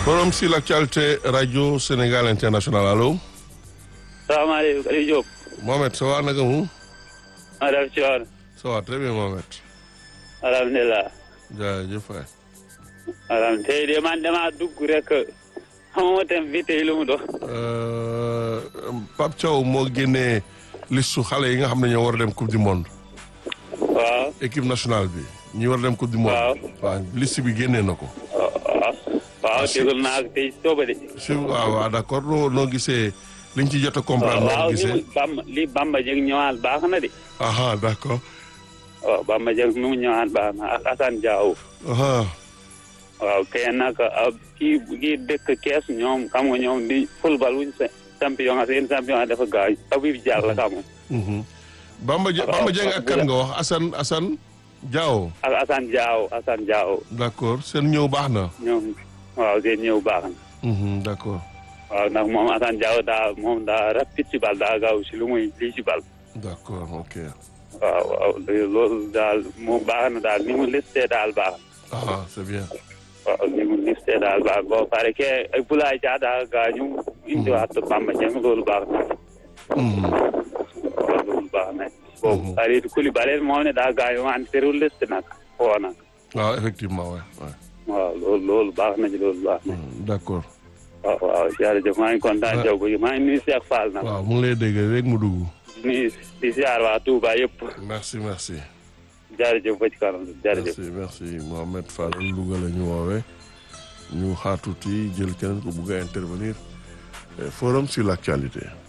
Forum sur l'actualité radio Sénégal international allo. salaamaaleykum Aliou Diop. Mohamed ça va naka mu. maa def ci woon. ça va très bien Mohamed. alhamdulilah. jaajëf waay. alhamdulilah tey de man damaa dugg rek xamuma thème bi tey lu mu doon. Pape Thiaw moo génnee listu xale yi nga xam ne ñoo war a dem coupe du monde. waaw. équipe nationale bi ñi war a dem coupe du monde. waaw waaw liste bi génnee na ko. waaw waaw déglu naa ko tey sooba de. si waaw waaw d'accord noo noo gisee liñ ci jot a comprendre. noo waaw ko ni mu gisee Bamba li Bamba Dieng ñëwaat baax na de. aha d'accord. waaw Bamba Dieng nu mu ñëwaat baax na ak Assane Diao. aha waaw kay nag ah, kii kii dëkk kees ñoom xam nga ñoom di football wuñ sa champion seen champion dafa gaañ Habib Diallo xam nga mhm. Bamba Dieng waaw, Bamba Dieng ak kan nga wax Assane Assane Diao. ak Assane Diao Assane Diao d'accord seen ñëw baax na. ñoom waaw seen ñëw baax na. mhm, d'accord waaw ndax moom Assane Diao daa moom daa rapide ci bal daa gaaw si lu muy lii ci bal. d'accord ok. waaw waaw loolu daal moom baax na daal ni mu listee daal baax na. ah c'est bien. waaw ni mu listee daal baax boo pare ke ay Boulaye Dia daa gaañu. indiwaat Bamba Dieng loolu baax na. mhm. waaw loolu baax na. boobu Kalidou Koulibaly moom ne daa gaañu wante terewul liste nag foo nag. waaw effectivement ouais, ouais. waaw loolu loolu baax na ci loolu baax na. Mhm, d'accord. waaw waaw jërëjëf maa ngi kontaan Diop bi maa ngi nuyu Cheikh Fall nag. waaw mu ngi lay dégg rek mu dugg. nuyu di ziar waa Touba yëpp. merci merci. jërëjëf ba ci kanam jërëjëf. merci merci Mohamed Fall Louga la ñu woowee ñu xaar tuuti jël keneen ko bugg a intervenir Eh, forum sur l'actualité.